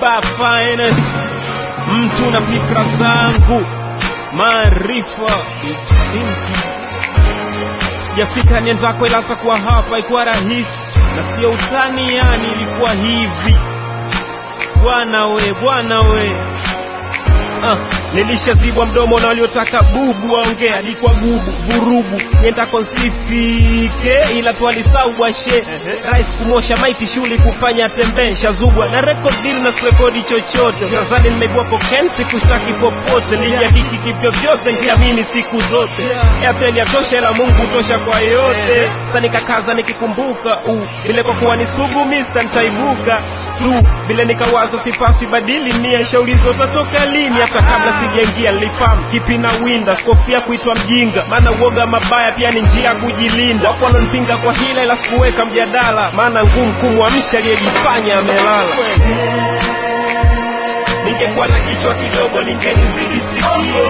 hop finest mtu na fikra zangu maarifa sijafika niendako ila takuwa hapa ikuwa rahisi na sio utani yani ilikuwa hivi bwana we bwana we uh, nilishazibwa mdomo na waliotaka bubu waongea alikuwa gubu vurugu niendako nsifike ila twalisau bwashe rais kumosha maiti shuli kufanya tembee shazugwa na record deal na sikurekodi chochote tazani nimeibua koken sikushtaki popote nilijakiki kivyovyote nkiamini siku zote airtel yatosha ila mungu tosha kwa yote sa nikakaza nikikumbuka uh, vile kwa kuwa ni sugu mista ntaibuka tu vile nikawaza sipasi badili nia shaulizo utatoka lini hata kabla sijaingia nilifahamu kipi na winda skofia kuitwa mjinga maana uoga mabaya pia ni njia ya kujilinda wapo wananipinga kwa hila ila sikuweka mjadala maana ngumu kumwamsha aliyejifanya amelala ningekuwa na kichwa kidogo ningenizidi sikio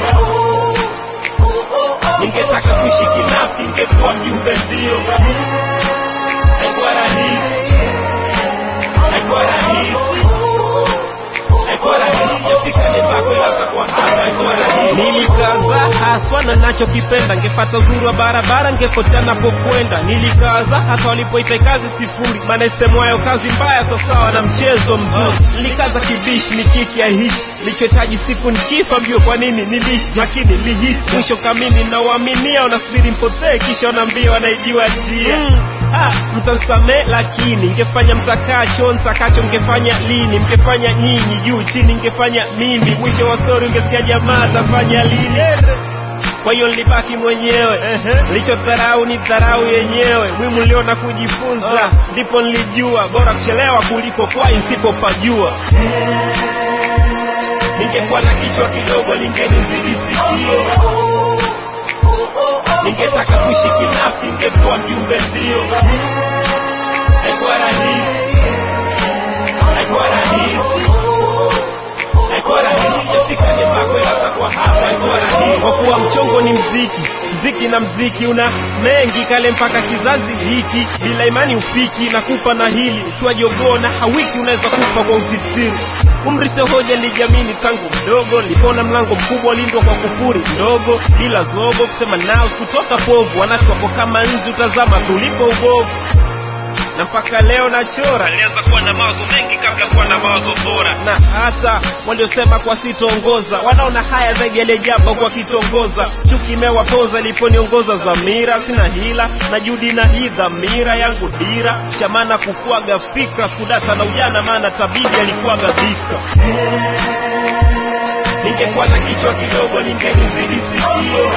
ningetaka kuishi kinapi ningekuwa mjumbe ndio haikuwa rahisi haikuwa rahisi haikuwa rahisi jafika nipako ilaza kwa hapa haikuwa rahisi nilikaza haswa na nachokipenda ngepata uzuri wa barabara ngepotea napokwenda nilikaza hata walipoita kazi sifuri maana isemwayo kazi mbaya sasawa na mchezo mzuri nilikaza kibishi nikiki aihishi lichohitaji siku nikifa mbio kwa nini nilishi lakini lihisi mwisho kamini nawaaminia wanasubiri mpotee kisha wanaambia wanaijua njia mm. Ah, mtansamee lakini ngefanya mtakacho ntakacho ngefanya lini mngefanya nyinyi juu chini ngefanya mimi mwisho wa stori ungesikia jamaa atafanya lini kwa hiyo nilibaki mwenyewe nilichodharau ni dharau yenyewe mwimu niliona kujifunza ndipo nilijua bora kuchelewa kuliko kwai nsipopajua ningekuwa na kichwa kidogo lingenizidi sikio ningetaka kuishi kinapi ningekuwa mjumbe ndio haikuwa rahisi haikuwa rahisi haikuwa rahisi jafika nipako ilasa kwa hapa haikuwa rahisi kwa kuwa mchongo ni mziki mziki na mziki una mengi kale mpaka kizazi hiki bila imani ufiki na kupa na hili ukiwa jogoo na hawiki unaweza kufa kwa utitiri umri sio hoja nilijamini tangu mdogo nilipona mlango mkubwa lindwa kwa kufuri ndogo bila zogo kusema nao sikutoka povu wanatu wapo kama nzi utazama tulipo ubovu na mpaka leo nachora nilianza kuwa na mawazo mengi kabla kuwa na mawazo bora na hata waliosema kwa sitoongoza wanaona haya zaidi yaliyejamba kwa kitongoza chuki imewapoza iliponiongoza dhamira sina hila na judi na hii dhamira yangu dira chamana kukuaga fikra sikudata na ujana maana tabibi alikuwaga dhika ningekuwa na kichwa kidogo ningenizidi sikio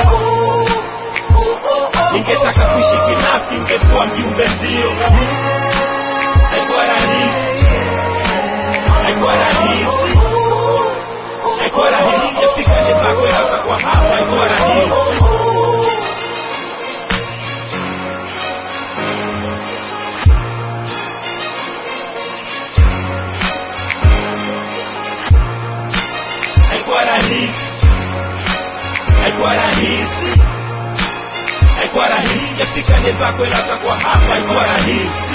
ningetaka kuishi kinapi ningekuwa mjumbe ndio haikuwa rahisi haikuwa rahisi haikuwa rahisi jafika nipako ilaza kwa hapa haikuwa rahisi haikuwa rahisi haikuwa rahisi haikuwa rahisi jafika nitako ilaza kwa hapa haikuwa rahisi